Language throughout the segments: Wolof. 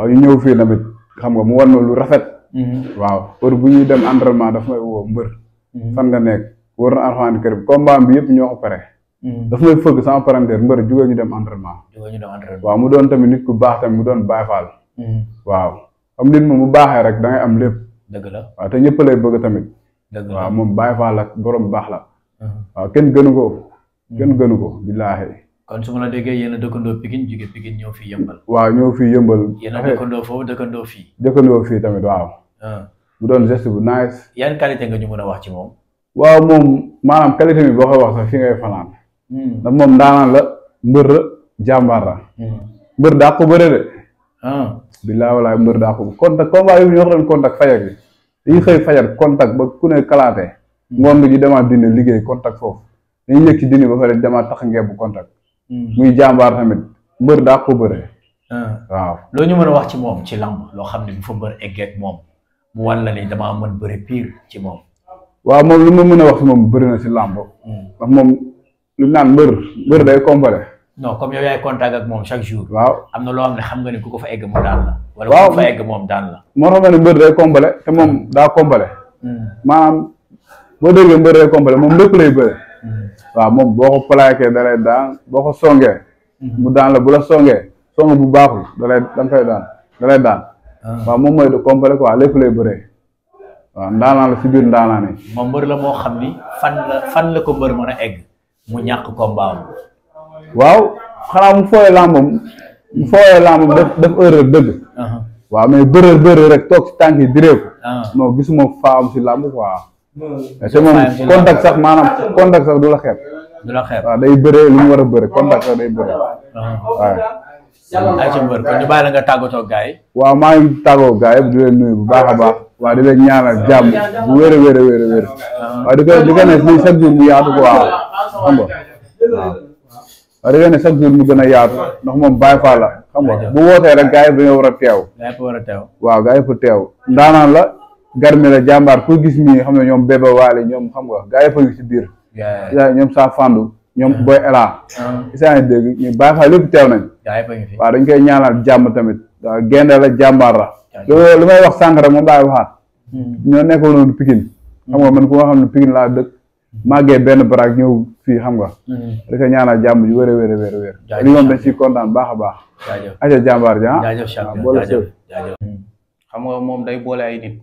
waaw ñu ñëw fii tamit xam nga mu wan ma lu rafet. waaw heure bu ñuy dem entraînement daf may woo mbër. fan nga nekk war na alxuraan kër bi combat bi yëpp ñoo ko pare. daf may fëgg sama parenteer mbër jugee ñu dem entraînement. jóge ñu dem entraînement. waaw mu doon tamit nit ku baax tamit mu doon Baay Faal. waaw xam nit moom bu baaxee rek da ngay am lépp. dëgg la waaw te ñëpp lay bëgg tamit. dëgg la waaw moom Baay Faal ak borom baax la. waaw kenn gënu ko. kenn gënu ko billaahi. kon su ma la déggee yéen a dëkkandoo Pikine jóge Pikine ñëw fii yëmbal. waaw ñëw fii yëmbal. yéen a dëkkandoo foofu dëkkandoo fii. dëkkandoo fii tamit waaw. mu doon geste bu nice. yan qualité nga ñu mën a wax ci moom. waaw moom maanaam qualité bi boo koy wax sax fi ngay fanaan. ndax moom ndaanaan la mbër la jàmbaar la. mbër daa ko bëre de. billaahi walaay mbër daa ko contact combat yi ñoo ko doon contact fajar bi dañuy xëy fajar contact ba ku ne kalaatee. ngoon nga ñu demaat dina liggéey contact foofu dañuy yëg ci dini ba pare demaat tax ngeen bu contact. muy jàmbaar tamit mbër daa ko bëre. waaw loo ñu mën a wax ci moom ci lamb loo xam ne bu fa mbër eggeeg moom mu wan la ni damaa mën bëre pire ci moom. waaw moom lu ma mën a wax si moom bëri na si làmb. ndax moom lu naan mbër mbër day complet. non comme yow yaay contact ak moom chaque jour. waaw am na loo xam ne xam nga ni ku ko fa egg mu daan la. wala waaw ku ko fa egg moom daan la. moo tax ma ne mbër day complet te moom daa complet. maanaam boo déggee mbër day complet moom lépp lay bëre. waaw moom boo ko plaqué da lay daan boo ko songee. mu daan la bu la songee song bu baaxul da lay da nga koy daan da lay daan. waaw moom mooy de complet quoi lépp lay bëree. waaw ndaanaan la si biir ndaanaan yi. moom mbër la moo xam ni fan la fan la ko mbër mën a egg mu ñàkk combat am. waaw xanaa mu fooyee làmbam mu fooyee làmbam def def erreur dëgg. waaw mais bërër bërër rek toog si tànk yi diree ko. non gisuma faam si làmb quoi. te moom contact sax maanaam contact sax du la xeeb. du la xeeb waaw day bëree lu mu war a bëre contact sax day bëree. waaw. ay ca mbër kon ñu bàyyi la nga tàggatoo gars yi. waaw maa ngi tàggoo gaa yëpp di leen nuyu bu baax a baax. waaw di leen ñaanal jàmm bu wér a wér a wér a wér. waaw di ko di ko ne lii chaque jour mu yaatu ko waaw xam nga waaw. waaw di ko ne chaque jour mu gën a yaatu ndax moom Baay Faal la xam nga bu wootee rek gaa yëpp dañoo war a teew. gaa yëpp war a teew. waaw gaa yëpp teew ndaanaan la garmi la jàmbaar ku gis nii xam ne ñoom Bébé Waly ñoom xam nga gaa yëpp a ngi si biir. ñoom saa fandu ñoom Boy Ela. isaa ngi dégg ñu Baay Faal lépp teew nañ. gaa yëpp a ngi fi. waaw dañ koy ñaanal jàmm tamit waaw gaynde la jàmbaar la. loolu lu may wax sànq rek moom laay waxaat. ñoo nekkoon noonu Pikine. xam nga man ku nga xam ne Pikine laa dëkk. màggee benn baraak ñëw fii xam nga. da koy ñaanal jàmm ju wér a wér a wér a wér. li moom dañ ciy kontaan baax a baax. jaajëf aja jàmbaar ja jaajëf champion jaajëf jaajëf. xam nga moom day boole ay nit.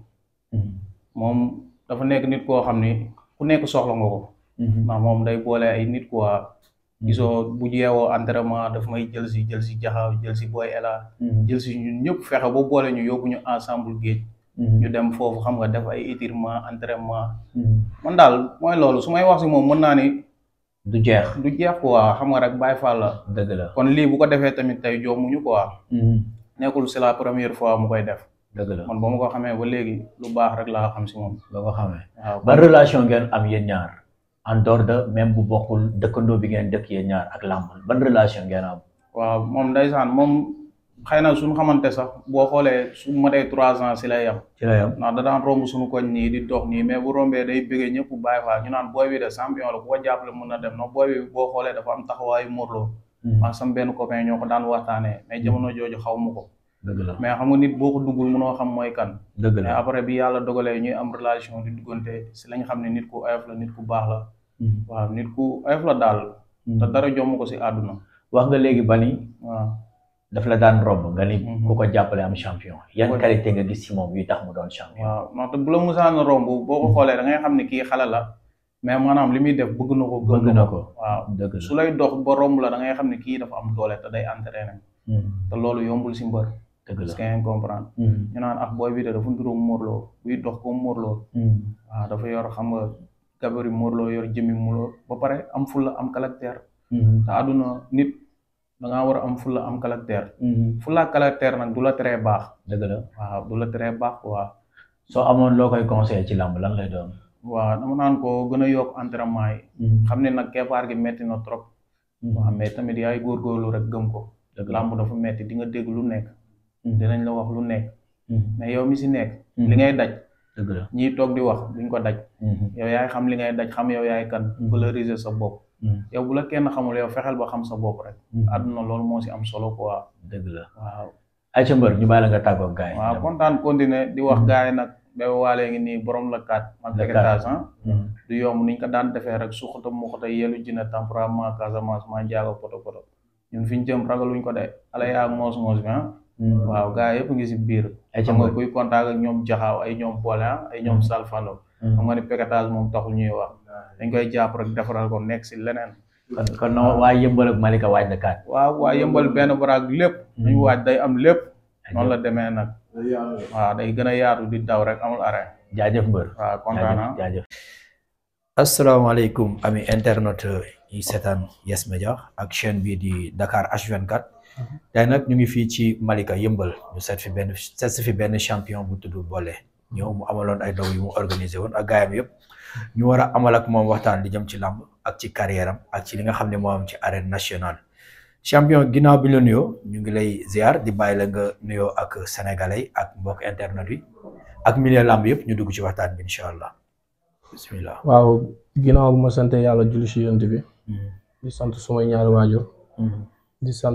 moom dafa nekk nit koo xam ni ku nekk soxla nga ko. ndax moom day boole ay nit quoi. gisoo bu jeewoo entraînement daf may jël si jël si jaxaw jël si Boy Ela. jël si ñun ñëpp fexe ba boole ñu yóbbu ñu ensemble géej. ñu dem foofu xam nga def ay étirement entraînement. man daal mooy loolu su may wax si moom mën naa ni. du jeex du jeex quoi xam nga rek Baay Faal la. dëgg la kon lii bu ko defee tamit tey joomuñu quoi. nekkul c'est la première fois mu koy def. dëgg la man ba ma ko xamee ba léegi lu baax rek laa xam si moom. ba ko xamee. waaw ban relation ngeen am yéen ñaar en dehors de même bu bokkul dëkkandoo bi ngeen dëkk yéen ñaar ak làmb ban relation ngeen am. waaw moom ndeysaan moom xëy na suñu xamante sax boo xoolee su matee trois ans si lay yam ci la yam ndax da daan romb suñu koñ nii di dox nii mais bu rombee day bëggee ñëpp bàyyi faa ñu naan booy bi de champion la bu ko jàppale mën na dem no booy bi boo xoolee dafa am taxawaayu morloo maa sama benn copain ñoo ko daan waxtaanee mais jamono jooju xaw ma ko dëgg la mais xam nga nit boo ko duggul mënoo xam mooy kan dëgg mais la après bi yàlla dogalee ñuy am relation di duggante si lañ xam ne nit ku oyof la nit ku baax la waaw nit ku oyof la daal te dara jomm ko si àdduna wax nga léegi ba ni waaw daf la daan romb nga ni Mhm. ku ko jàppale am champion yan Ouais. qualité nga gis ci moom yu tax mu doon champion. waaw ndaxte bu la musaan romb boo ko xoolee da ngay xam ne kii xale la mais maanaam li muy def bëgg na ko gëm bëgg na ko waaw dëgg su la lay dox ba romb la da ngay xam ne kii dafa am doole te day entraîné Mhm. te loolu yombul si mbër dëgg parce la que ngeen comprendre Mhm. ñu naan ak booy bi de dafa nduróom morloo buy dox comme morloo Mhm. waaw dafa yor xam nga gabari morloo yor jëmmi morloo ba pare am fulla am caractère Mhm. te àdduna nit da ngaa war a am fulla am caractère Mhm. fulla ak caractère nag du la teree baax dëgg la waaw du la teree baax quoi soo amoon loo koy conseillé ci làmb lan lay doon. waaw dama naan ko gën a yokk entraînement yi Mhm. xam ne nag keppaar gi metti na trop waaw mais tamit yaay góorgóorlu rek gëm ko dëgg la làmb dafa metti di nga dégg lu nekk Mhm. dinañ la wax lu nekk Mhm. mais yow mi si nekk Mhm. li ngay daj dëgg la. ñiy toog di wax duñ ko daj Mhm. yow yaay xam li ngay daj xam yow yaay kan Mhm. valoriser sa bopp Mhm. yow bu la kenn xamul yow fexeel ba xam sa bopp rek Mhm. àdduna loolu moo si am solo quoi dëgg la waaw ay ca mbër ñu bàyyi la nga tàggoo gaay waaw kontaan continuer di wax gars yi nag Bébé Wale ngi nii borom la kat mag La Paquetage ah du yomb niñ ko daan defee rek suxata muxata yelu jina temporament Casamance maa jaaga poto poto ñun fi ñu jëm ragaluñ ko de ala yaa moos moos bi ah waaw gars yëpp ngi si biir ay ca xam nga mbër kuy contact ak ñoom jaxaaw ay ñoom boole ah ay ñoom salfano xam nga ni Paquetage moom taxul ñuy wax dañ koy jàpp rek defaral ko nekk si leneen kon kon no waa yëmbal ak Malika waaj na kaat waaw waa yëmbal benn baraag lépp dañu waaj day am lépp noonu la demee nag waaw day gën a yaatu di daw rek amul arrêt jaajëf mbër waaw kontaan naa jaajëf asalaamaaleykum ami internet yi seetaan Yes Media ak chaîne bii di Dakar H24 tey nag ñu ngi fii ci Malika yëmbal ñu seet fi benn seet si fi benn champion bu tudd Bollé ñëw mu amaloon ay daw yu mu organisé woon ak gaayam yëpp ñu war a amal ak moom waxtaan li jëm ci làmb ak ci carrière am ak ci li nga xam ne moo am ci arène nationale champion ginnaaw bi la nuyoo ñu ngi lay ziar di bàyyi la nga nuyoo ak sénégalais yi ak mbokk internet yi ak milieu làmb yëpp ñu dugg ci waxtaan bi incha allah bismillah waaw ginnaaw bu ma sant yàlla julli si yonent bi di sant sumay ñaari waajur di sant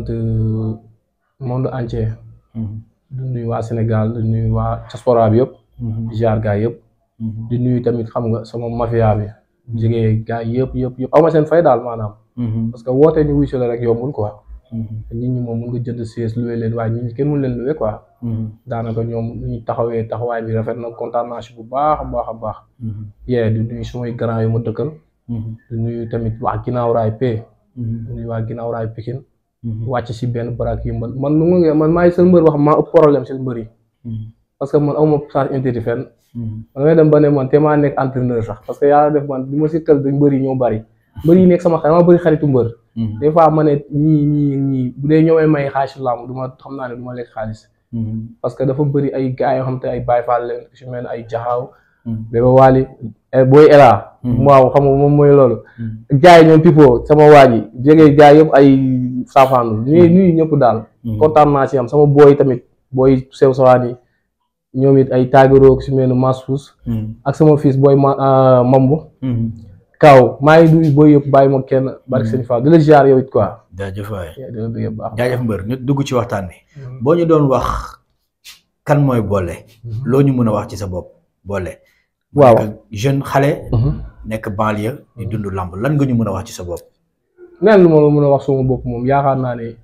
monde entier di nuyu waa Sénégal di nuyu waa diaspora bi yëpp di jaar gaay yëpp di nuyu tamit xam nga sama mafia bi jege gaay yëpp yëpp yëpp aw ma seen fay daal maanaam parce que woote ñu wuy si la rek yombul quoi nit ñi moom mun nga jënd siège loué leen waaye nit ñi kenn mun leen loué quoi daanaka ñoom ñu taxawee taxawaay bi rafet na kontaan naa si bu baax a baax a baax yee di nuyu sumay grand yu ma dëkkal di nuyu tamit waa ginnaaw raay p di nuyu waa ginnaaw raay Pikine wàcc si benn baraak yëmbal man nu ma man maay seen mbër wax maa ëpp problème seen mbër yi parce que man awma charge intérêt fenn man damay dem ba ne man te maa nekk entraîneur sax parce que yàlla def man li ma si kal dañ mbër yi ñoo bari mbër yi nekk sama xarit dama bëri xaritu mbër des fois ma ne ñii ñii ñii bu dee ñoo may may xaalis làmb du ma xam naa ne du ma lekk xaalis parce que dafa bëri ay gars yoo xam te ay Baye Fall leen su mel ne ay jaxaaw Bébé Wali booy Ela waaw xam nga moom mooy loolu jaay ñoom pipo sama waa ji jege jaay yëpp ay saafaanu nuyu nuyu ñëpp daal kontaan naa si am sama booy tamit booy sew sawaan yi ñoom it ay taagiroog su mel ne Masfous ak sama fils booy ma mambu kaw maa ngi nuyu booy yëpp bàyyi ma kenn barke sëñ Fall di la ziar yow it quoi jaajëf waay di la bëgg baax jaajëf mbër ñu dugg ci waxtaan bi boo ñu doon wax kan mooy Bollé loo ñu mën a wax ci sa bopp Bollé waaw nekk jeune xale nekk banlieue di dund lamb lan nga ñu mën a wax ci sa bopp neen lu ma la mën a wax sama bopp moom yaakaar naa ne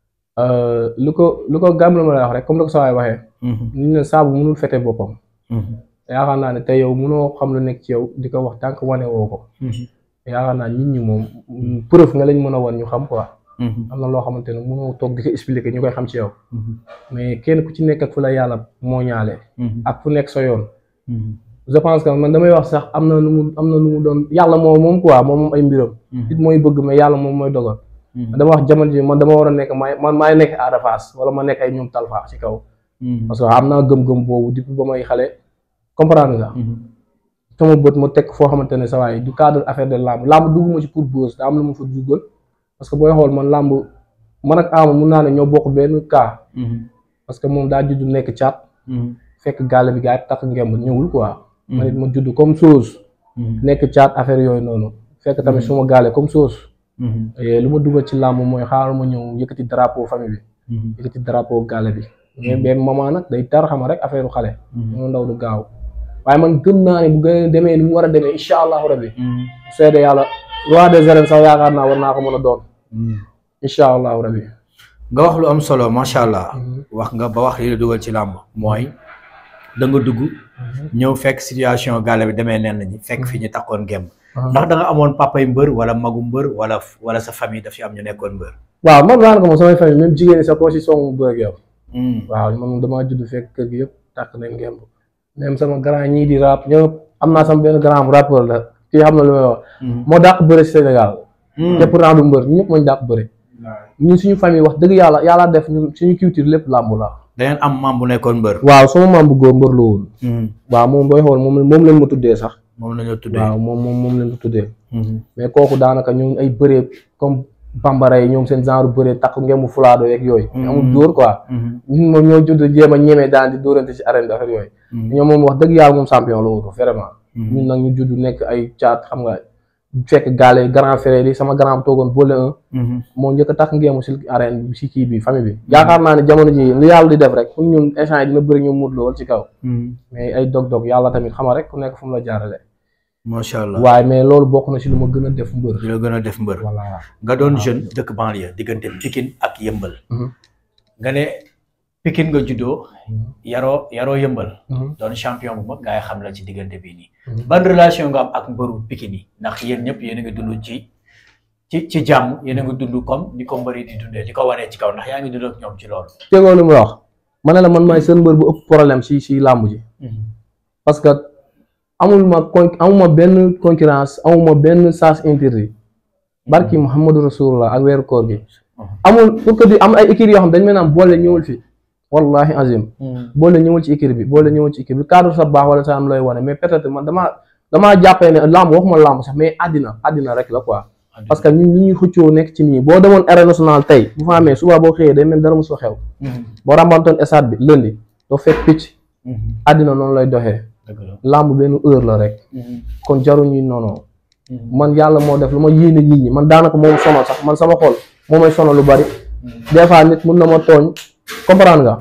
lu ko lu ko gàm la ma lay wax rek comme ni ko sa waay waxee ñu ne saabu mënul fete boppam yaakaar naa ne tey yow mënoo xam lu nekk ci yow di ko wax tànk wane woo ko yaakaar naa nit ñi moom preuve nga lañ mën a wan ñu xam quoi am na loo xamante ne mënoo toog di ko expliquer ñu koy xam ci yow mais kenn ku ci nekk ak fu la yàlla moo ñaale ak fu nekk sa yoon je pense que man damay wax sax am na lu mu am na lu mu doon yàlla moom moom quoi moom moom ay mbiram nit mooy bëgg mais yàlla moom mooy dogal dama wax jamono ji man dama war a nekk maay man maay nekk Ada Fass wala ma nekk ay ñoom Talfa ci kaw parce que am naa gëm-gëm boobu depuis ba may xale comprendre nga sama bët ma teg foo xamante ne sa waay du cadre affaire de làmb làmb dugguma ci pour buzz daa am lu ma fa duggal parce que booy xool man làmb man ak Ama mun naa ne ñoo bokk benn cas parce que moom daa judd nekk caat fekk gàll bi gaa yi takk ngemb ñëwul quoi man it ma judd comme chose nekk caat affaire yooyu noonu fekk tamit suma gaale comme chose lu ma dugal ci làmb mooy xaaral ma ñëw yëkkati drapeau famille bi yëkkati drapeau gaale bi mais benn moment nag day tar xama rek affaire xale ñoo ndaw du gaaw waaye man gëm naa ne bu gën a demee ni mu war a demee incha allahu rabbi seede yàlla roi des arènes sax yaakaar naa war naa ko mën a doon incha allahu rabbi nga wax lu am solo macha allah wax nga ba wax li la dugal ci làmb mooy da nga dugg ñëw fekk situation gaale bi demee nen ñi fekk fi ñu takkoon gemb ndax da nga amoon papay mbër wala magu mbër wala wala sa famille daf ci am ñu nekkoon mbër waaw moom daanaka moom samay famille même jigéen ñi sax koo si song mu bëgg yow waaw man damaa judd fekk kër gi yëpp tàkk nañ gemb même sama grand ñii di rap ñëpp am naa sama benn grand rappeur la kii xam na lu may wax moo dàq bëre si Sénégal te pourtant du mbër ñëpp mooñ dàq bëre ñun suñu famille wax dëgg yàlla yàlla def ñu suñu culture lépp làmb la da ngeen am maam bu nekkoon mbër waaw sama maam bu góor mbër la woon waaw moom booy xool moom moom lañ ma tuddee sax moom la ñu tuddee waaw moom moom moom lañ ko tuddee mais kooku daanaka ñoom ay bëree comme bambara yi ñoom seen genre bëree takk ngemu fulaado yeeg yooyu amul dóor quoi ñun moom ñoo judd jéem a ñemee daan di dóorante ci arène bi affaire yooyu ñoom moom wax dëgg yàlla moom champion la woon vraiment ñun nag ñu judd nekk ay caat xam nga fekk gaale grand frère yi sama grand toogoon boole un moo njëkk a tax ngeemu si arène bi si kii bi famille bi yaakaar naa ne jamono ji li yàlla di def rek pour ñun instant yi dina bëri ñu mut lool ci kaw mais ay dog-dog yàlla tamit xama rek ku nekk fu mu la jaarale macha allah waaye mais loolu bokk na si lu ma gën a def mbër di la gën a def mbër voilà nga doon jeune dëkk banlieue diggante Pikine ak yëmbal Mhm. nga ne Pikine nga juddoo yaroo yaroo yëmbal Mhm. doon champion bu mag gaa yi xam la ci diggante bii nii Mhm. ban relation nga am ak mbëru Pikine yi ndax yéen ñëpp yéen a ngi dund ci ci ci jàmm yéen a ngi dund comme ni ko mbëri di dundee di ko wanee ci kaw ndax yaa ngi dund ak ñoom ci loolu tegoo lu mu wax ma ne la man maay seen mbër bu ëpp problème si si làmb ji parce que amul ma con amuma benn concurrence amuma benn sens interdit barki Muhammadu Rasulullah ak weeru koor gi amul pour que di am ay équipe yoo xam dañ may naan boole ñëwul fi wallahi azim boole ñëwul ci équipe bi boole ñëwul ci équipe bi cadre sa baax wala sa am looy wane mais peut-être man damaa damaa jàppee ne lamb waxuma lamb sax mais àddina àddina rek la quoi parce que ñun ñi ñuy xëccoo nekk ci nii boo demoon arène nationale tey bu fa amee suba boo xëyee day mel dara mos fa xew boo rambantoon stade bi lundi doo fekk picc àddina noonu lay doxee dëgg la lamb benn heure la rek kon jaruñuy noonu man yàlla moo def lu ma yéene nit ñi man daanaka moom sonal sax man sama xol moo may sonal lu bari des fois nit mun na ma tooñ comprendre nga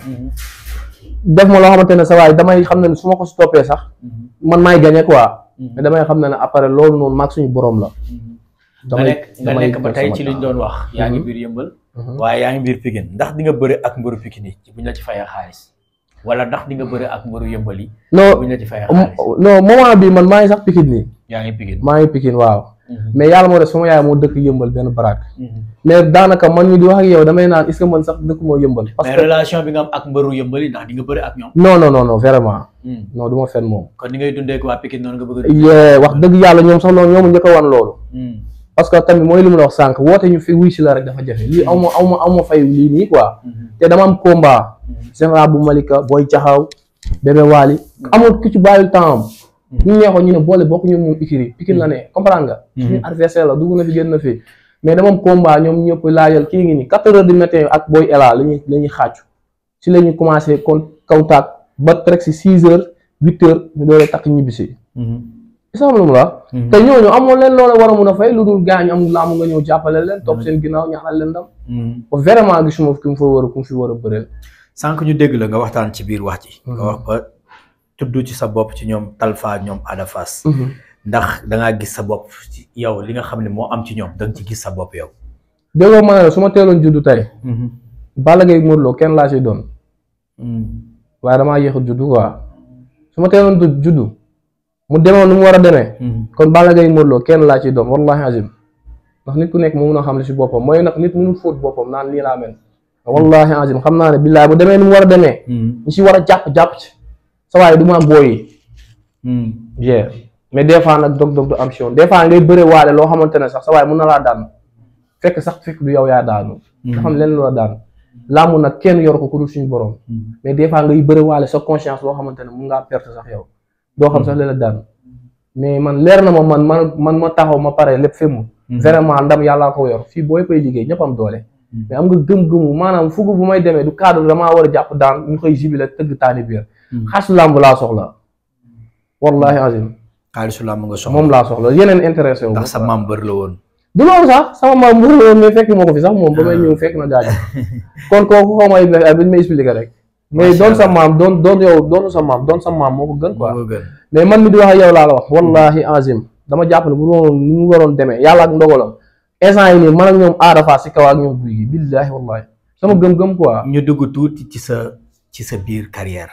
def ma loo xamante ne sa waay damay xam ne su ma ko stoppé sax man maay gagné quoi mais damay xam ne ne après loolu noonu maag suñu borom la nga nekk nga nekk ba tey ci liñ doon wax yaa ngi biir yëmbal waaye yaa ngi biir Pikine ndax di nga bëre ak mbëru Pikine yi buñ la ci fayee xaalis wala ndax di nga bëre ak mbëru yëmbal yi non buñ la ci fayee xaalis non moment bi man maa ngi sax Pikine nii yaa ngi Pikine maa ngi Pikine waaw mais yàlla moo def sama yaay moo dëkk yëmbal benn baraak mais daanaka man mi di wax ak yow damay naan est-ce que man sax dëkk moo yëmbal parce mais que relation bi nga am ak mbëru yëmbal yi ndax di nga bëre ak ñoom non non non non vraiment non du ma fen moom kon ni ngay dundee ak waa Pikine noonu nga bëgg a yee wax dëgg yàlla ñoom sax loolu ñoom njëkk a wan loolu parce que tamit mooy li mu la wax sànq woote ñu fi wuy si la rek dafa jafe lii aw ma aw ma aw ma fay lii nii quoi te dama am combat général bu Malika booy jaxaw bébé waali amul ku ci bàyyil temps am ñu neexoon ñu ne boole bokk ñu moom ikiri Pikine la ne comprendre nga suñu adversaire la dugg na fi génn na fi mais dama am combat ñoom ñëpp laajal kii ngi nii quatre heures du matin ak booy ela lañuy la ñuy xàccu si la ñuy commencé kon contact ba rek si six heures huit heures ñu doole takk ñibbisi isa xam lu mu la te ñooñu amoon leen loola war a mun a fay lu dul gaañ am laamu nga ñëw jàppale leen topp seen ginnaaw ñaanal leen ndam ba vraiment gisuma ki mu fa war a ku mu fi war a bëreel sànq ñu dégg la nga waxtaan ci biir wax ji nga wax ba tudd ci sa bopp ci ñoom Talfa ñoom Ada Fass ndax da ngaa gis sa bopp ci yow li nga xam ne moo am ci ñoom da nga ci gis sa bopp yow déggoo ma ne la su ma teeloon juddu tey Balla Gaye Modou Lo kenn laa si doon waaye damaa yéex a juddu quoi su ma teeloon du juddu mu demoon nu mu war a demee kon Balla Gaye Modou Lo kenn laa ci doon wallahi azim ndax nit ku nekk moo mun a xam li si boppam mooy nag nit mënul fóot boppam naan lii laa mel wallahi azim xam naa ne billaay bu demee ni mu war a demee ñu si war a jàpp jàpp ci sa waaye du ma am booyi bien mais des fois nag dog-dog du am si yoon des fois ngay bëre waale loo xamante ne sax sa waaye mun na laa daan fekk sax fekk du yow yaa daanu nga xam leen loola daan laamu nag kenn yor ko ku dul suñu borom mais des fois ngay bëre waale sa conscience loo xamante ne mun ngaa perte sax yow doo xam sax leen la daan mais man leer na ma man man man ma taxaw ma pare lépp fi mu vraiment ndam yàllaa ko yor fii booy koy liggéey ñëpp am doole mais am nga gëm-gëmu maanaam fugu bu may demee du cadre damaa war a jàpp daan ñu koy jibile tëgg taani biir xaas làmb laa soxla wallahi azim xaalisu làmb nga soxla moom laa soxla yeneen intéressé wu ndax sa maam bër la woon du loolu sax sama maam mbër la woon mais fekk ma ko fi sax moom ba may ñëw fekk na gaañ kon kooku xaw may dañ may expliqué rek mais doon sa maam doon doon yow doonu sa maam doon sa maam moo ko gën quoi moo gën mais man mi di wax ak yow laa la wax wallahi azim dama jàpp ne bu doon ni mu waroon demee yàlla ak ndogalam instant yi nii man ak ñoom aada faa si kaw ak ñoom guy gi billahi wallahi sama gëm-gëm quoi ñu dugg tuuti ci sa ci sa biir carrière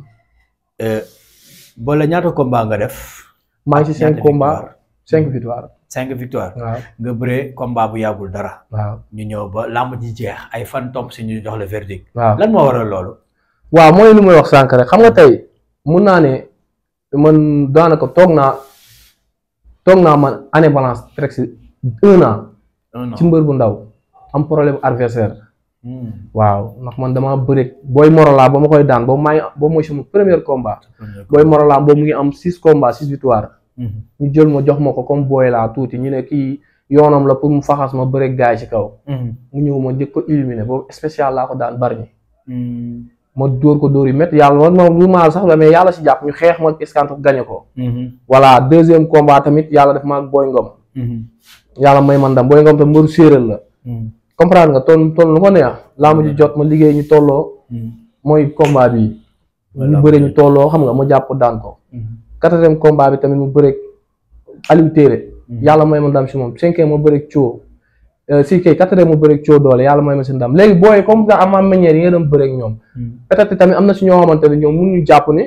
boole ñaata combat nga def maa ngi si cinq combat cinq victoire cinq victoire waaw nga bëree combat bu yàggul dara waaw ñu ñëw ba làmb ji jeex ay fan topp si ñu jox la verdict waaw lan moo waral loolu waaw mooy lu may wax sànq rek xam nga tey mun naa ne man daanaka toog naa toog naa man année balance presque un an non ci mbër bu ndaw am problème adversaire non waaw ndax man damaa bëri booy Morola ba ma koy daan boobu maa ngi boobu mooy sama premier combat booy Morola boobu mu ngi am six combats six victoire ñu jël ma jox ma ko comme booy laa tuuti ñu ne kii yoonam la pour mu faxas ma bëri gaay ci kaw mu ñëw ma njëkk ko éliminé boobu spécial laa ko daan bari ñi ma dóor ko dóor yu métti yàlla man moom lu maal sax la mais yàlla si jàpp ñu xeex ma escanto gañe ko voilà deuxième combat tamit yàlla def ma ak booy ngom yàlla may man ndam booy ngom tam mbëru séeréer la comprendre nga toll toll lu ko neex laa ma ji jot ma liggéey ñu tolloo mooy combat bi ñu bëre ñu tolloo xam nga ma jàpp daan ko quatrième combat bi tamit mu bëre Aliou Téere yàlla may ma ndam si moom cinquième ma bëre coo si kay quatrième ma bëre coo doole yàlla may ma si ndam léegi booy comme ça am manière yi nga doon bëre ak ñoom peut-être tamit am na si ñoo xamante ne ñoom mënuñu jàpp ne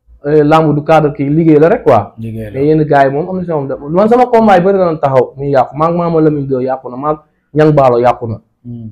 lamb du cadre kii liggéey la rek quoi liggéey la mais yenn gars yi moom am na si ñoom man sama combat yi bëri na taxaw muy yàqu maag maama Lamine Gueye yàqu na maag ñang baalo yàqu na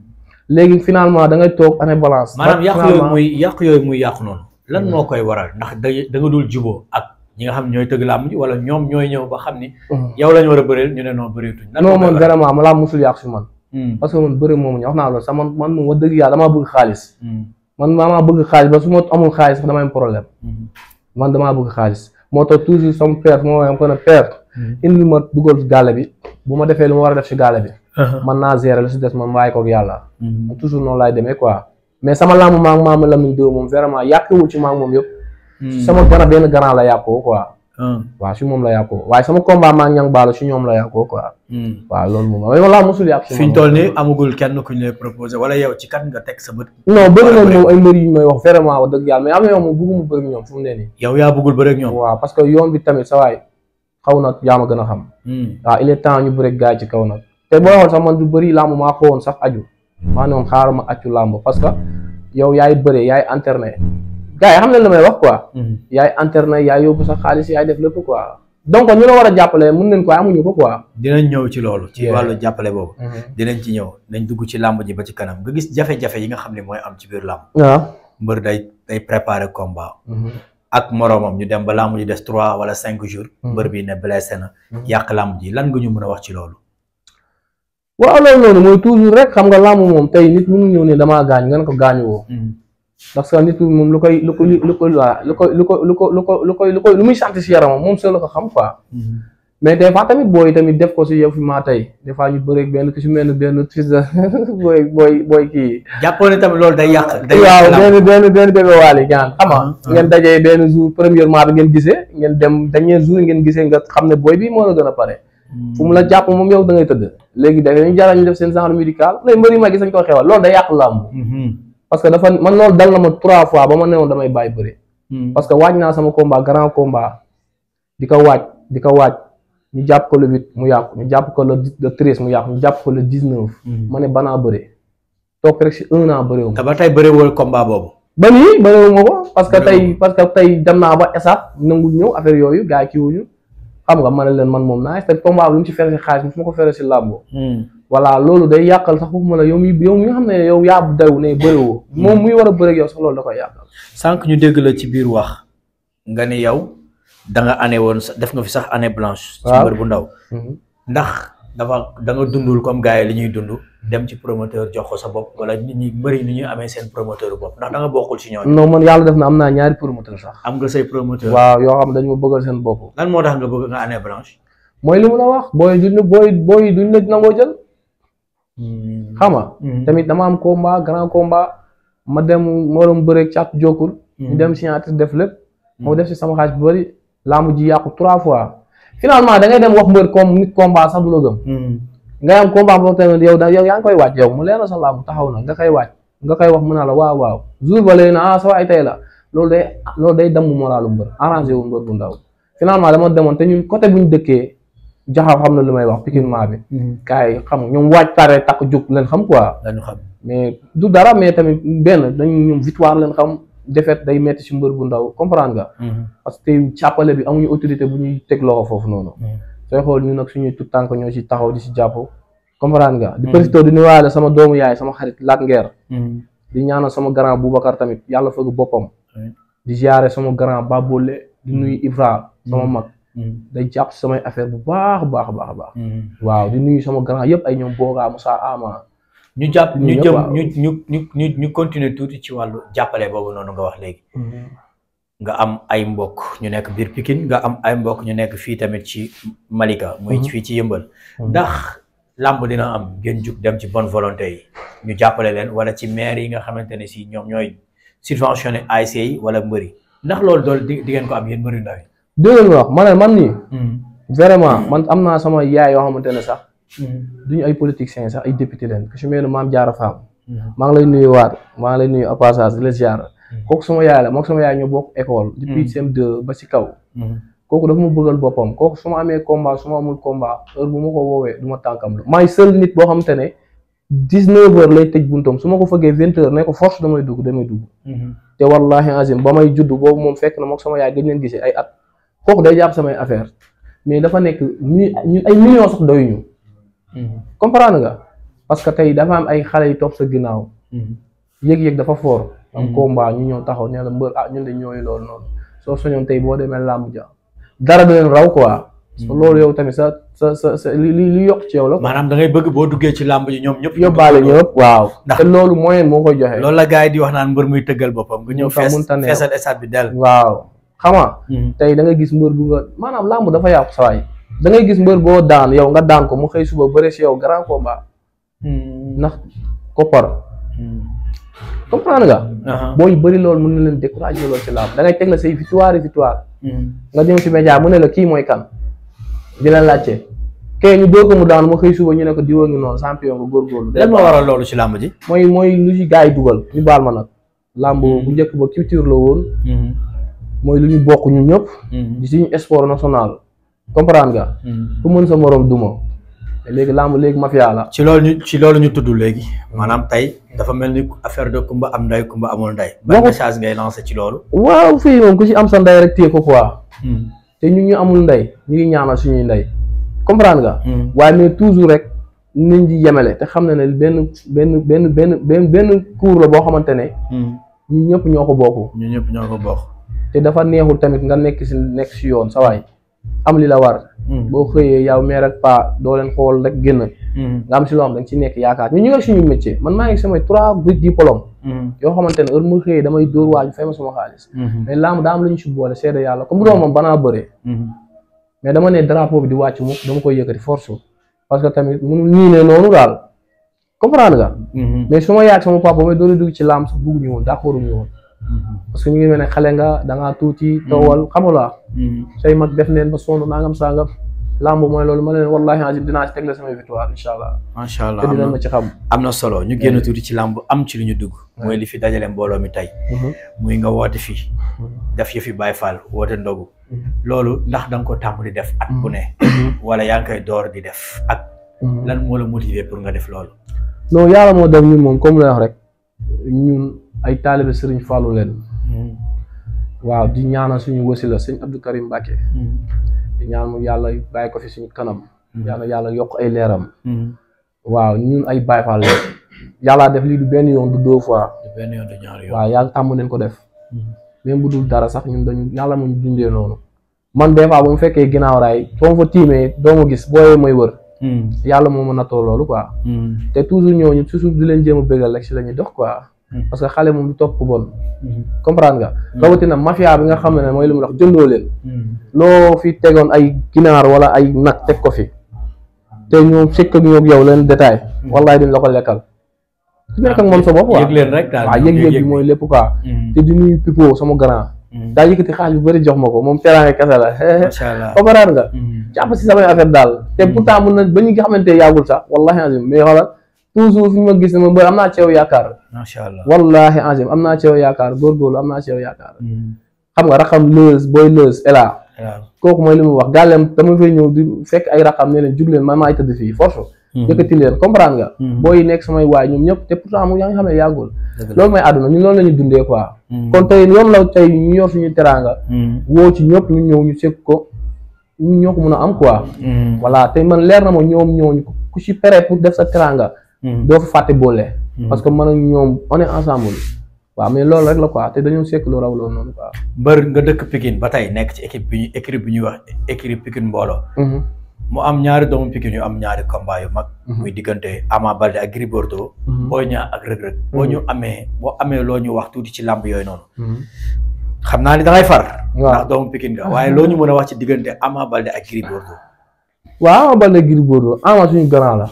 léegi finalement da ngay toog année balance maanaam yàqu finalement- yooyu muy yàqu yooyu muy yàqu noonu lan moo koy waral ndax da da nga dul juboo ak ñi nga xam ne ñooy tëgg làmb ji wala ñoom ñooy ñëw ba xam ni Mhm. yow lañu war a bëreel ñu ne noo bëreetuñ lan moo non koy man waral vraiment ma laa musul yàqu si man Hmm. parce que man bëri moomu ñu wax naa loolu sax man man moom wax dëgg yàlla damaa bëgg xaalis Hmm. man maa bëgg xaalis ba su ma amul xaalis sax damay am problème Hmm. man damaa bëgg xaalis moo tax toujours sama père moo waxee ko ne père indil ma dugal si gàlle bi bu ma defee lu ma war a def si gàlle bi man naa gérer lu si des man bàyyi koog yàlla Hmm. man toujours noonu laay demee quoi mais sama lamb maa ngi maama Lamine Dóor moom vraiment yàqewul ci maa ngi moom yëpp Hmm. sama gana benn grand la yàqoo quoi Ah. waaw si moom la yàqoo waaye sama combat maa ngi ñang baalo si ñoom la yàqoo quoi Hmm. waaw loolu moom mais wala musul yàq si fi ñu man toll nii amagul kenn ku ñu lay proposé wala yow ci kat nga teg sa bët non bëri Wala nañ bëri. moom ay mbër yu may wax vraiment wax dëgg yàlla mais am na yow moom bëgguma bëri ñoom fu mu ne nii yow yaa bëggul bëre ak ñoom. waaw parce que yoon bi tamit sa waay xaw na yaa ma gën a xam Hmm. waaw il est temps ñu bëri gars yi ci kaw nag te boo xool sax man du bëri làmb maa xawoon sax aju maa ne woon xaaral ma accu làmb parce que yow yaay bëre yaay internet gars yi xam ne li may wax quoi Hmm. yaay internet yaay yóbbu sa xaalis yaay def lépp quoi donc ñu la war a jàppale mun nañ ko amuñu ko quoi dinañ ñëw ci loolu. ci Yeah. wàllu jàppale boobu. dinañ ci ñëw nañ dugg ci làmb ji ba ci kanam nga gis jafe-jafe yi nga xam ne mooy am ci biir làmb. waaw mbër day day préparer combat. ak moroomam ñu dem ba làmb ji des trois wala cinq jours. mbër bi ne blessé na. yàq làmb ji lan nga ñu mën a wax ci loolu. waaw loolu noonu mooy toujours rek xam nga làmb moom tey nit mënu ñëw ne damaa gaañ nga ne ko gaañu woo parce que nit ki moom lu koy lu ko lu ko waa lu ko lu ko lu ko lu ko lu koy lu koy lu muy sant si yaramam moom soo la ko xam quoi mais des fois tamit booy tamit def ko si yow fi maa tey des fois ñu bëreeg benn ki si mel ni benn fils de booy booy booy kii jàppoo ne tamit loolu day yàq. day waaw yàq làmb. benn benn benn bébé waali gaan xam nga ngeen dajee benn jour premièrement bi ngeen gisee ngeen dem dernier jour ngeen gisee nga xam ne booy bi moo la gën a pare fu mu la jàpp moom yow da ngay tëdd léegi da ñu jaral ñu def seen genre médical lay mbëri ma gis nañ ko xewal loolu day yàq làmb Mhm. parce que dafa man loolu dal na ma trois fois ba ma newoon damay bàyyi bëri Mhm. parce que waaj naa sama combat grand combat di ko waaj di ko waaj ñu jàpp ko le huit mu yàqu ñu jàpp ko le le treize mu yàqu ñu jàpp ko le dix neuf ma ne banaa bëri toog rek si un an bëriwu te ma ba tey bëre woo combat boobu. ba nii bëriwu ma ko parce que Bëriwoo. tey parce que tey dem naa ba esat nangu ñëw affaire yooyu gars yi kii wuñu xam nga ma ne leen man moom naa te combat bi lu mu ci fere si xaalis fu ma ko fere si làmbo voilà loolu day yàqal sax foofu ma la yow mi yow mi nga xam ne yow yaa daw ne bëriwoo moom muy war a bëri ak yow sax loolu da koy yàqal sànq ñu dégg la ci biir wax nga ni yow da nga année woon sa- def nga fi sax année blanche. ci Waaw. mbër bu ndaw. ndax dafa da nga dundul comme gars yi li ñuy dund dem ci promoteur jox ko sa bopp wala nit ñi mbëri ni ñuy amee seen promoteur bopp ndax da nga bokkul ci ñooñu. non man yàlla def na am naa ñaari promoteur sax am nga say promoteur. waaw yoo xam ne dañu ma bëggal seen bopp lan moo tax nga bëgg nga année blanche. mooy li mu la wax booy duñ booy booy duñ la nangoo jël xam nga tamit dama am combat grand combat ma dem moo doon bëreeg càpp jokkur ñu dem signature def lépp moo def si sama xaalis bu bëri laamu ji yàqu trois fois finalement da ngay dem wax mbër comme nit combat sax du la gëm ngay am combat boobu tamit yow da yow yaa ngi koy wàcc yow mu leer na sa laamu taxaw na nga koy wàcc nga koy wax mu naa la waaw waaw jour ba léegi na ah sa waay tey la loolu day loolu day damm moralu mbër arrangé wu mbër bu ndaw finalement dama demoon te ñun côté bu ñu dëkkee jaxaw xam na lu may wax pikinement bi gars yi xam nga ñoom waaj pare takk jóg leen xam quoi dañu xam. mais du dara mais tamit benn dañu ñoom victoire leen xam défaite day metti ci mbër bu ndaw comprendre nga parce que tey càppale bi amuñu autorité bu ñuy teg loxo foofu noonu sooy xool ñu nag suñuy tout tànk ñoo ci taxaw di ci jàpp comprendre nga di profité di nuyuwaale sama doomu yaay sama xarit Lat Ngeer di ñaanal sama grand Boubacar tamit yàlla fëgg boppam di ziare sama grand Babolé di nuyu Ibra sama mag day jàpp si samay affaire bu baax a baax a baax a baax waaw di nuyu sama grand yëpp ay ñoom Boga Moussa Ama ñu jàpp ñu ñëpp jëm waaw. ñu ñu ñu ñu ñu continuer tuuti ci wàllu jàppale boobu noonu nga wax léegi. nga am ay mbokk ñu nekk biir Pikine nga am ay mbokk ñu nekk fii tamit ci Malika. muy Mhm. fii ci yëmbal. Mhm. ndax làmb dina am ngeen jug dem ci bonne volonté yi ñu jàppale leen wala ci maire yi nga xamante ne si ñoom ñooy subventionné ASC yi wala mbëri ndax loolu dool di di ngeen ko am yéen mbëri ndaw yi. dégg nga wax ma ne man nii vraiment man am naa sama yaay yoo xamante ne sax duñu ay politiciens sax ay député leen ku si mel ne maam Diarra Fam maa ngi lay nuyu waat maa ngi lay nuyu au passage di la ziar kooku sama yaay la moom sama yaay ñoo bokk école depuis CM2 ba si kaw kooku dafa ma bëggal boppam kooku su ma amee combat su ma amul combat heure bu ma ko woowee du ma tànkam la maay seul nit boo xamante ne dix-neuf heures lay tëj buntam su ma ko fëggee vingt heures ne ko force damay dugg damay dugg te wallahi azim ba may judd boobu moom fekk na moom sama yaay gëj leen gisee ay at kooku day jàpp samay affaire mais dafa nekk mi ñun ay millions sax doyuñu comprendre nga parce que tey dafa am ay xale yu topp sa ginnaaw yëg-yëg dafa fort am combat ñu ñëw taxaw nee la mbër ah ñun de ñooyu loolu noonu soo soñoon tey boo demee làmb ja dara du leen raw quoi loolu yow tamit sa sa sa sa li li li yokk ci yow la maanaam da ngay bëgg boo duggee ci làmb ji ñoom ñëpp yóbbaale ñëpp waaw Ndax- te loolu moyen moo koy joxe loolu la gars yi di wax naan mbër muy tëggal boppam nga ñëw Mun ta- fees mun ta neew. feesal stade bi dell waaw xama tey da nga gis mbër bu nga maanaam làmb dafa yàqu sawaay da ngay gis mbër boo daan yow nga daan ko mu xëy suba bëre si yow grand combat ndax koppar comprendre nga boo yu bëri loolu mën na leen découragé loolu ci làmb da ngay teg la say victoire yi victoire nga ñëw ci média mu ne la kii mooy kan di la laajte kee ñu dóor ko mu daan mu xëy suba ñu ne ko diwa ngi noonu champion nga góorgóorlu lan moo waral loolu ci làmb ji mooy mooy lu ci gars yi dugal ñu baal ma nag làmb bu njëkk ba culture la woon mooy lu ñu bokk ñun ñëpp di suñu sport national comprendre nga ku mën sa morom duma te léegi làmb léegi mafia la ci loolu ñu ci loolu ñu tudd léegi maanaam tey dafa mel ni affaire de kumba am nday kumba amul nday ban Waxu- message ngay lancé ci loolu waaw fii moom ku ci am sa ndey rek téye ko quoi te ñun ñu amul ndey ñu ngi ñaanal suñuy ndey comprendre nga waaye mais toujours rek nañ di yemele te xam na ne benn benn benn benn benn benn cours la boo xamante ne ñun ñëpp ñoo ko bokk ñu ñëpp ñoo ko bokk te dafa neexul tamit nga nekk si nekk si yoon sa waay am li la war boo xëyee yow meer ak pa doo leen xool rek génn nga am si loo xam da nga ci nekk yaakaar ñun ñu ngi suñu métier man maa ngi samay trois diplôme yoo xamante ne heure mu xëyee damay dóor waaju fay ma sama xaalis mais laamu daa am lu ñu si boole seede yàlla comme bu doon moom banaa bëree mais dama ne drapeau bi di wàcc mukk dama koy yëkkati force parce que tamit mënul nii ne noonu daal comprendre nga mais su ma yaag sama papa may doon dugg ci laam sax bugguñu woon d'accorduñu woon parce que ñu ngi mel ne xale nga da ngaa tuuti towal xamula say mag def neen ba sonn nangam sangam lamb mooy loolu ma ne leen wallahi azim dinaa ci tegle samay victoire incha allah macha allah te am dinañ na ma ci xam am na solo ñu génn tuuti ci làmb am ci lu ñu dugg mooy li fi dajale mbooloo mi tey muy nga woote fii def yëfi Baay Faal woote ndogu loolu ndax da nga ko tàmm di def at bu ne wala yaa ngi koy door di def ak lan moo la motiver pour nga def loolu non yàlla moo def ñun moom comme la wax rek ñun ay taalibe sëriñ Fallou leen waaw di ñaanal suñu wasila sëñ Abdou Karim Mbacke di ñaan mu yàlla bàyyi ko fi suñu kanam yàlla yàlla yokk ay leeram waaw ñun ay Baay Faal leen yàllaa def lii du benn yoon du deux fois benn yoon du ñaari yoon waaw yàlla tàmm nañ ko def même bu dul dara sax ñun dañu yàlla mu ñu dundee noonu man des fois bu mu fekkee ginnaaw raay soo ma fa tiimee doo ma gis booyee may wër yàlla moo ma nattoo loolu quoi te toujours ñooñu toujours di leen jéem a bégal rek si la ñuy dox quoi parce que xale moom du topp ku bon comprendre nga rawatina mafia bi nga xam ne mooy li mu wax jëndoo leen loo fi tegoon ay ginaar wala ay nag teg ko fi te ñoom sekk ak ñoom yow leen détail wallahi duñ la ko lekkal ku nekk ak moom sa bopp quoi yëg leen rek daal waaw yëg-yëg bi mooy lépp quoi te di nuyu Pipo sama grand daa yëkkati xaalis bu bëri jox ma ko moom teraange kese la macha allah comprendre nga jàpp si samay affaire daal te pourtant mun na ba ñu nga xamante yàggul sax wallahi azim mais xoolal toujours fi ñu ma gis ne ma mbër am naa ci yow yaakaar macha allah wallahi azim am naa ci yow yaakaar góorgóorlu am naa ci yow yaakaar xam nga raxam lëës booy lëës ela waaw kooku mooy li mu wax gàllem dama fay ñëw di fekk ay raxam ne leen jug leen man maay tëdd fii force yëkkati leen comprendre nga booy nekk samay waay ñoom ñëpp te pourtant mu yaa ngi xam ne yàggul loolu mooy àdduna ñun loolu la ñu dundee quoi kon tey yoon la tey ñu yor suñu teraanga woo ci ñëpp ñu ñëw ñu sekk ko ñu ñoo ko mën a am quoi voilà te man leer na ma ñoom ñooñu ku ci pere pour def sa teraanga doo fa fàtte boole parce que man ak ñoom on est ensemble waaw mais loolu rek la quoi te dañoo sekk lu raw loolu noonu quoi mbër nga dëkk Pikine ba tey nekk ci équipe bi ñu équipe bi ñuy wax équipe Pikine mbooloo mu am ñaari doomu Pikine yu am ñaari combat yu mag muy diggante Ama Baldé ak Gris Bordeaux Boy Niang ak Reug Reug boo ñu amee boo amee loo ñu wax tuuti ci làmb yooyu noonu xam naa ni da ngay far Waaw. ndax doomu Pikine nga waaye loo ñu mën a wax ci diggante Ama Baldé ak Gris Bordeaux waaw Ama Baldé Gris Bordeaux Ama suñu grand la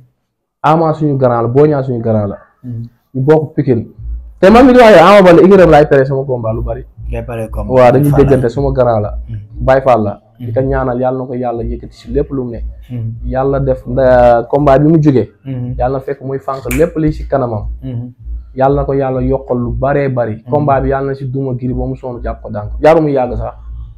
Ama suñu grand la Boy Niang suñu grand la ñu bokk Pikine te man mi di wax yow Ama Baldé igram laay pere sama combat lu bari ngay pare comme waaw dañuy déggante suma grand la Baye Fall la di ko ñaanal yàlla na ko yàlla yëkkati si lépp lu mu ne yàlla def nda combat bi mu jógee yàlla na fekk muy fànq lépp li si kanamam yàlla na ko yàlla yokkal lu baree bari combat bi yàlla na si duma giri ba mu soonu jàpp ko daan ko jaaru mu yàgg sax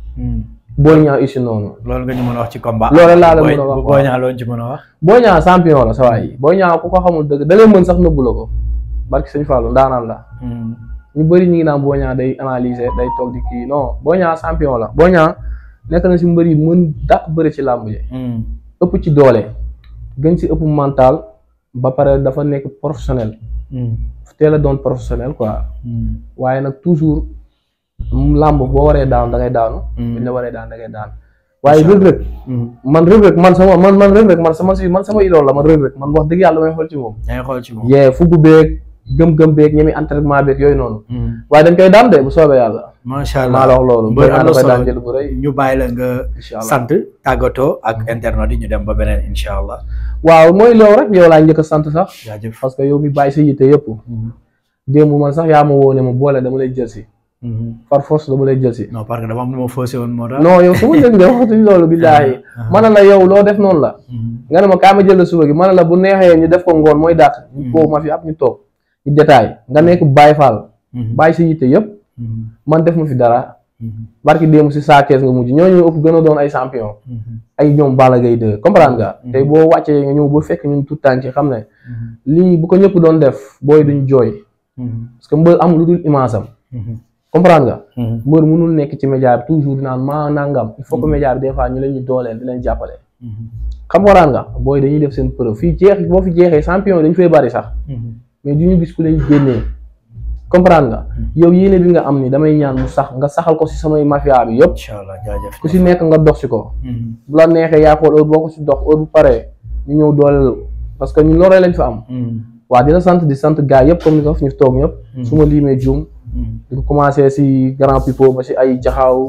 boo ñaa ussi noonu loolu nga ñu mën a wax ci combat loolu laa la mën a wax boo ñaa loolu ci mën a wax boo ñaa champion la sa waay boo ñaa ku ko xamul dëgg da lay mën sax nëbbu la ko barki sëñ Fallou ndaanaan la ñu bëri ñu ngi naan boo ñaa day analyser day toog di kii non boo ñaa champion la boo ñaa nekk na si mbër yi mën dàq bëri ci làmb ji ëpp ci doole gën ci ëpp mental ba pare dafa nekk professionnel teel a doon professionnel quoi waaye nag toujours làmb boo waree daan da ngay daanu buñ la waree daan da ngay daan waaye Reug Reug man Reug Reug man sama man man Reug Reug man sama si man sama idole la man Reug Reug man wax dëgg yàlla may xool ci moom yaa ngi xool ci moom yee fugg beeg gëm-gëm beeg ñemi entraînement beeg yooyu noonu waaye dañ koy daan de bu soobee yàlla macha allah maa la wax loolu mbër am na koy solo daan jël bu rëy ñu bàyyi la nga incha allah sant tàggatoo ak internet yi ñu dem ba beneen incha allah waaw mooy loolu rek yow laa njëkk a sant sax jaajëf parce que yow mi bàyyi sa yitte yëpp démb man sax yaa ma woo ne ma boole dama lay jël si par force dama lay jël si non parce que dama am lu ma faussé woon moo tax non yow su ma dégg nga waxatuñ loolu billaahi ma ne la yow loo def noonu la nga ne ma kaa ma jël la suba gi ma ne la bu neexee ñu def ko ngoon mooy dàq ñu koo ma fi ab ñu toog ñu détail nga nekk Baye Fall bàyyi sa yitte yëpp man def ma fi dara barki démb si saa kees nga mujj ñooñu ëpp gën a doon ay champion ay ñoom Balla Gaye 2 comprendre nga tey boo wàccee nga ñëw ba fekk ñun tout tànk ci xam ne lii bu ko ñëpp doon def booy duñ jooy parce que mbër am lu dul image am comprendre nga mbër mënul nekk ci média bi toujours dinaan maa nangam il faut que média bi des fois ñu leen ñu dooleel di leen jàppale xam waraan nga booy dañuy def seen preuve fii jeex boo fi jeexee champion yi dañu fay bari sax mais du ñu gis ku leen génnee comprendre nga yow yéene bi nga am ni damay ñaan mu sax nga saxal ko si samay mafia bi yëpp incha allah jaajëf ku si nekk nga dox si ko bu la neexee yaa xool heure boo ko si dox heure bu paree ñu ñëw dooleel parce que ñun loolu lañ fa am waaw di la sant di sant gars yëpp comme ni ko fi ñu toog ñëpp su ma liimee juum di ko commencé si grand pipo ba si ay jaxaaw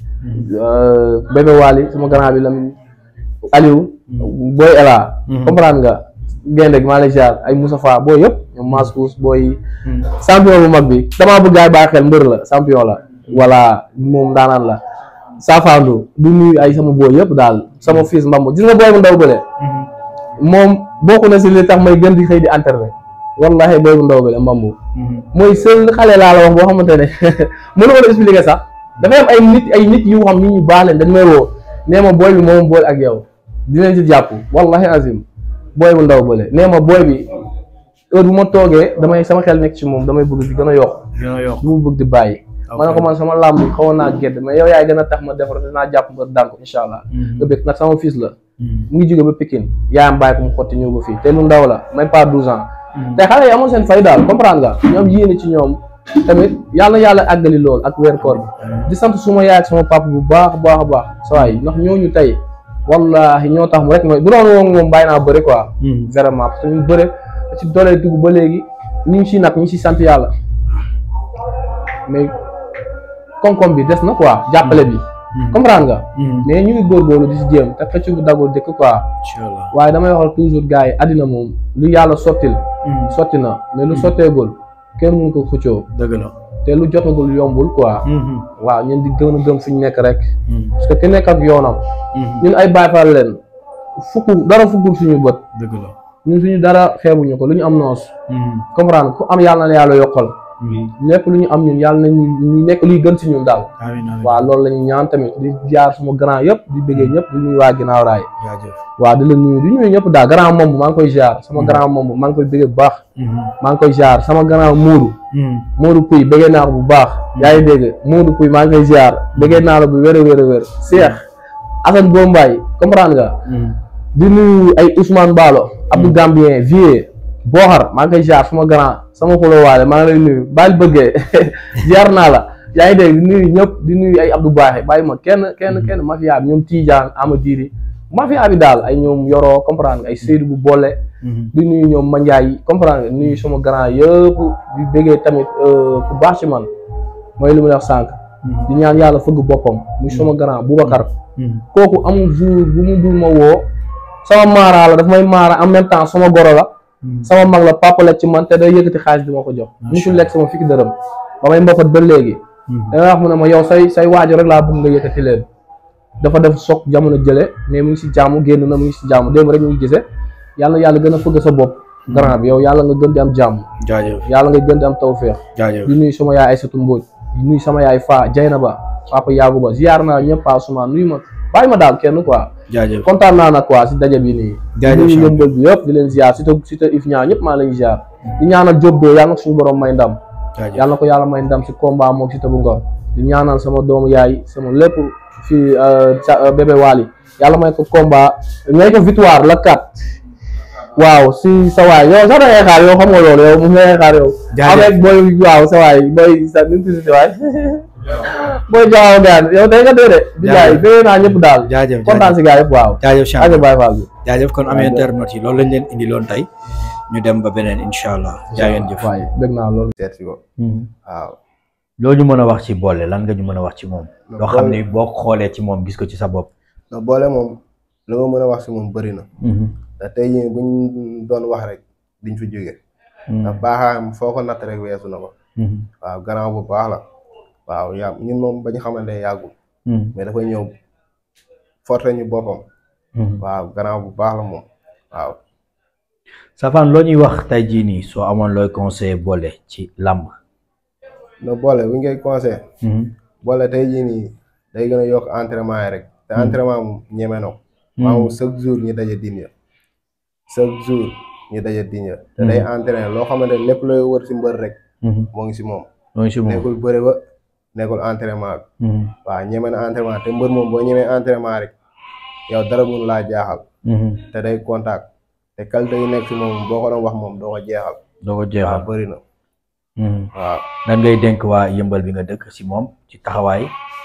bébé Waly sama grand bi Lamine Aliou booy Ela comprendre nga gaynde gi maa lay ziar ay Moussa Fa booy yëpp ñoom Mascous booy champion bu mag bi damaa bëgg gaay bàyyi xel mbër la champion la voilà moom daanaan la saafaandu du nuyu ay sama booy yëpp daal sama fils mbamb gis nga booy bu ndaw bële moom bokk na si li tax may gën di xëy di internet wallahi booy bu ndaw bële mbamb mooy seul xale laa la wax boo xamante ne mënu ma la expliquer sax dafay am ay nit ay nit yu xam nit ñu baax leen dañ may woo nee ma booy bi moom boole ak yow dinañ ci jàpp wallahi azim booy bu ndaw bële nee ma booy bi heure bu ma toogee damay sama xel nekk ci moom damay bëgg di gën a yokk dina yokk du ma bëgg di bàyyi ma ne ko man sama làmb xawoon naa gedd mais yow yaay gën a tax ma defar dinaa jàpp ba daan ko incha allah nga bëgg nag sama fils la mu ngi jóge ba Pikine yaayam bàyyi ko mu xotti ñëw ba fii te lu ndaw la même pas douze ans te xale yi amoon seen fay daal comprendre nga ñoom yéene ci ñoom tamit yàlla yàlla àggali lool ak weer koor bi di sant suma yaay ak sama papa bu baax baax a baax sawaay ndax ñooñu tey wallahi ñoo tax mu rek mooy bu doon woon moom bàyyi naa bëri quoi vraiment parce que ñu bëre ci doole dugg ba léegi ñu ngi si nag ñu ngi si sant yàlla mais koom-koom bi des na quoi jàppale bi comprendre nga mais ñu ngi góorgóorlu di si jéem te xëcc bu dagul dëkk quoi incha allah waaye damay waxal toujours gars yi àddina moom lu yàlla sottil sotti na mais lu sotteegul kenn mënu ko xëccoo dëgg la te lu jotagul yombul quoi waaw ñun di gën a gëm fi ñu nekk rek parce que ki nekk ak yoonam ñun ay Baay Faal leen fukk dara fukkul suñu bët dëgg la ñun suñu dara xeebuñu ko lu ñu am noos comprendre ku am yàlla na yàlla yokkal lépp lu ñu am ñun yàlla nañu ñu nekk luy gën si ñun daal amiin amiin waaw loolu la ñu ñaan tamit di jaar suma grand yëpp di bëggee ñëpp di nuyu waa ginnaaw raay jaajëf waaw di la nuyu di nuyu ñëpp daal grand moom maa ngi koy jaar sama grand moom maa ngi koy bëggee bu baax maa ngi koy jaar sama grand Moodu Moodu Puy bëggee naa ko bu baax yaa ngi dégg Moodu Puy maa ngi koy jaar bëggee naa la bu wér a wér a wér Cheikh Assane Bombaay comprendre nga di nuyu ay Ousmane Balo Abdou Gambien Vieux Booxar maa ngi koy jaar sama grand sama xulóowaale maa ngi lay nuyu baal bëggee jaar naa la yaa ngi dégg di nuyu ñëpp di nuyu ay Abdou Baaxe bàyyi ma kenn kenn kenn mafia bi ñoom Tidiane Amadiri mafia bi daal ay ñoom yoroo comprendre nga ay Seydou bu boole di nuyu ñoom Mandiaye comprendre nga nuyu sama grand yëpp di bëggee tamit ku baax ci man mooy li mu wax sànq di ñaan yàlla fëgg boppam muy sama grand Boubacar kooku amul jour bu mu dul ma woo sama maara la daf may maara en même temps sama goro la sama mag la papa la ci man te day yëkkati xaalis bi ma ko jox musul lekk sama fikki dërëm ba may mbapat ba léegi danga wax mu ne ma yow say say waajur rek laa bëgg nga yëkkati leen dafa def soog jamono jële mais mu ngi si jaamu génn na mu ngi si jaamu démb rek ñu ngi gisee yàlla yàlla gën a fëgg sa bopp grand bi yow yàlla nga gën di am jàmm jaajëf yàlla nga gën di am tawféex jaajëf di nuyu sama yaay Aïssatou Mbodj di nuyu sama yaay Fa Jaynaba papa Yaagu Ba ziar naa ñëpp Pa Ousmane nuyu ma bàyyi ma daal kenn quoi jaajëf kontaan naa nag quoi si daje bi nii Jaajëf di nuyu champion. yëmbal bi yëpp di leen ziar surtout surtout if ñaa ñëpp maa leen ziar di ñaanal Diop doo yàlla na ko suñu borom may ndam jaajëf yàlla na ko yàlla may ndam si combat moom si tabu ngor di ñaanal sama doomu yaay sama lépp fii sa bébé Waly yàlla may ko combat may ko victoire la kat waaw si sa waay yow sax da ngay xaar yow xam nga loolu yow mu ngay xaar yow Jaajëf. avec booy waaw sa waay booy sa nu mu tudd si waay booy jaaw gaan yow day nga dee de billaay Jaajëf. bee naa ñëpp daal jaajëf kontaan si gaa yëpp waaw jaajëf ak champion Baye Fall bi jaajëf kon am Jaajëf. internet yi loolu lañ leen indi loon tey ñu dem ba beneen incha allah jaa ngeen jëf waay bëgg naa loolu seet si ko waaw loo ñu mën a wax ci boole lan nga ñu mën a wax ci moom Non, loo xam Bollé- ni boo xoolee ci moom gis ko ci sa bopp ndax boole moom lu ma mën a wax si moom bëri na te tey jii buñ doon wax rek diñ fi jóge ndax baaxaayam foo ko natt rek weesu na ko waaw gannaaw bu baax la waaw yaa ñun moom bañ xamante ne yàggul mais dafa ñëw forte ñu boppam waaw gannaaw bu baax la moom waaw Safaan loo ñuy wax tey jii nii soo amoon looy conseillé boole ci làmb na boole bu ñu koy conseil boole tey jii nii day gën a yokk entraînement yi rek te entraînement moom ñeme na ko maamu chaque jour ñu daje din ya chaque jour ñu daje din ya te day entraîné loo xamante ne lépp looy wër si mbër rek moo ngi si moom loo ñu si moom nekkul bëre ba nekkul entraînement bi waaw ñeme na entraînement te mbër moom boo ñemee entraînement rek yow dara mun laa jaaxal te day contact te qualité yi nekk si moom boo ko doon wax moom doo ko jeexal doo ko waaw jeexal bëri na waaw nan ngay dénk waa yëmbal bi nga dëkk si moom ci taxawaay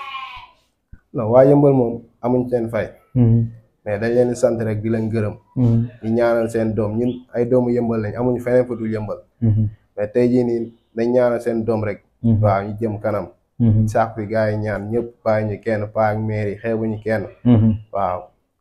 non waa yëmbal moom amuñ seen fay mais dañ leen di sant rek di leen gërëm di ñaanal seen doom ñun ay doomu yëmbal lañ amuñu feneen fu dul yëmbal mais tey jii nii dañ ñaanal seen doom rek waaw ñu jëm kanam sax fi gars yi ñaan ñëpp bàyyi ñu kenn paa ak maire yi xeebuñu kenn waaw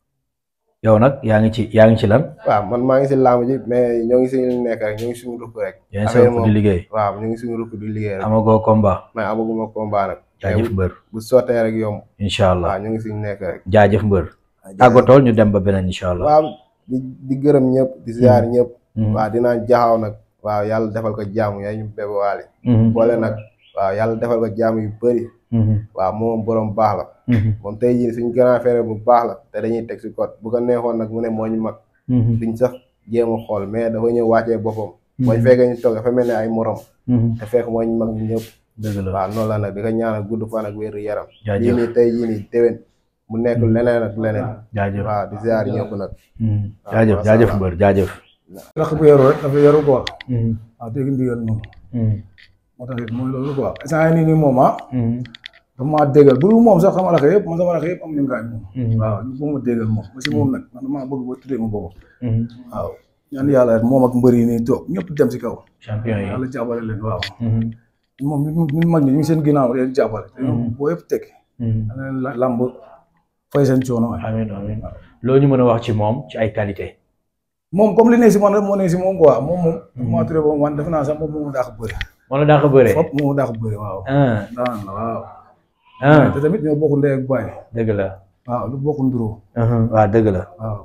yow nag yaa ngi ci yaa ngi ci lan waaw man maa ngi si làmb ji mais ñoo ngi si ñu nekk rek ñoo ngi suñu rukk rek yaa ngi affaire sa di moom liggéey waaw ñu ngi suñu rukk di liggéey rek amagoo combat mais amaguma combat nag jaajëf mbër bu sottee rek yomb incha allah waaw ñu ngi suñu nekk rek jaajëf mbër tàggatool ñu dem ba beneen incha allah waaw di di gërëm ñëpp di ziar ñëpp waaw dinaa jaxaw nag waaw yàlla defal ko jaamu yaay ñu bébé waale boole nag waaw yàlla defal ko jaamu yu bëri waaw moom borom baax la moom tey jii suñ grand frère bu baax la te dañuy teg si code bu ko neexoon nag mu ne moo ñu mag duñ sax jéem a xool mais dafa ñëw wàccee boppam boo fekkee ñu toog dafa mel ne ay morom te fekk moo ñu mag ñu ñëpp dëgg la waaw noonu la nag di ko ñaanal gudd fan ak wéru yaram Jaajëf. lii nii tey jii nii déwén mu nekk leneen ak leneen jaajëf waaw di ziar ñëpp nag jaajëf jaajëf mbër jaajëf rakk bu yaru rek dafa yaru quoi waaw dégg ndigal moom moo tax it mooy loolu quoi instant yii nii nii moom ah dafa maa déggal bu dul moom sax sama rakk yëpp man sama rakk yëpp am nañu gaañ moom waaw ñu ko ma déggal moom ba si moom nag man damaa bëgg ba tuddee ma boppam waaw ñaan yàlla rek moom ak mbër yi nii toog ñëpp dem si kaw champion yi yàlla jàppale leen waaw moom ñun ñun mag ñi ñu ngi seen ginnaaw leen jàppale te ñoom boo yëpp tekki da leen la- làmb fay seen coono waay amiin amiin loo ñu mën a wax ci moom ci ay qualité moom comme li ne si man rek moo ne si moom quoi moom moom maa turee boobu man defe naa sax moom moo daa ko bëri moo la daa ko bëree fop moo daa ko bëri waaw ah daan la waaw ah te tamit ñoo bokk ndey ak baay dëgg la waaw lu bokk nduroo waaw dëgg la waaw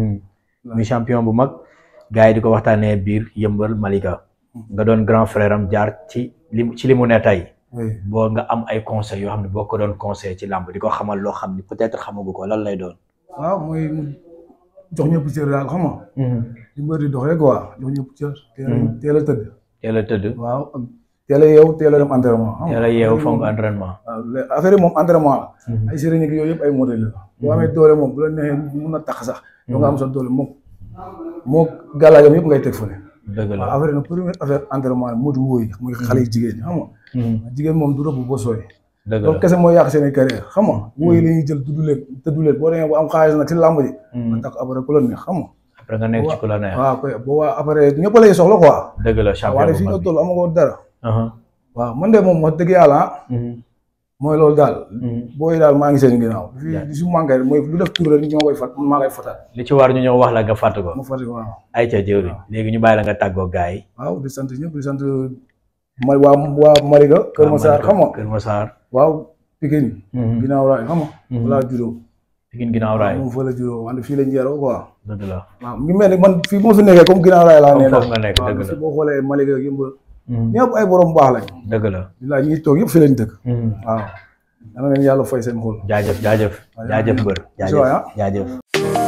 muy champion bu mag gars yi di ko waxtaanee biir yëmbal Malika nga doon grand frère am jaar ci li ci li mu ne tey oui boo nga am ay conseils yoo xam ne boo ko doon conseil ci làmb di ko xamal loo xam ne peut-être xamagu ko lan lay doon. waaw mooy mu jox ñëpp cër daal xam nga li mbër di doxee quoi jox ñëpp cër teel a teel a tëdd teel a tëdd waaw ak teel a yeew teel a dem entraînement xam nga teel a yeewu fonk entraînement. waaw lé- affaire yi moom entraînement la ay sëriñ ak yooyu yëpp ay modèle la boo amee doole moom bu la neexee mun na tax sax yow nga am sa doole moom moo gàllaajam yëpp ngay teg fële dëgg la waaw affaire yi nag première affaire entraînement la moo di wóoy muy xale yi jigéen ñi xam nga jigéen moom du rëbb boo sooy dëgg loolu la kese mooy yàq seen i carrière xam nga wóoy la ñuy jël tudd leen tudd leen boo demee bu am xaalis nag ci làmb ji nga takk après ku la neex xam nga après nga nekk ci ku la neex. waaw koy boobaa après ñëpp lay soxla quoi dëgg la champion waaye bu fii nga mag bi. toll amagoo dara Aha. waaw man de moom wax dëgg yàlla ah mooy loolu daal Mhm. booy daal maa ngi seen ginnaaw fi Yeah. di su manqué rek mooy lu def tur rek ñoo koy fat man maa koy fatal li ci war ñu ñëw wax la nga fàtt ko. ma fàtte ko waaw ay ca jëwriñ léegi ñu bàyyi la nga tàggoo gars yi. waaw di sant ñëpp di sant ma waa waa Mariga Kër Massar xam nga Kër Massar. waaw Pikine Mhm. ginnaaw raay xam nga Mhm. wala juddoo Pikine ginnaaw raay moom fa la juróom wante fii lañ yaroo quoi dëgg la waaw mu ngi mel ni man fii moo fi nekkee comme ginnaaw raay laa Comme nee foofu nga nekk, waaw dëgg la. fii boo xoolee Malika ak Yëmbal ñëpp ay borom baax lañ dëgg la bilaay ñi toog yëpp fi lañ dëkk waaw dana leen yàlla fay seen xol jaajëf jaajëf jaajëf mbër Bisimilah. jaajëf jaajëf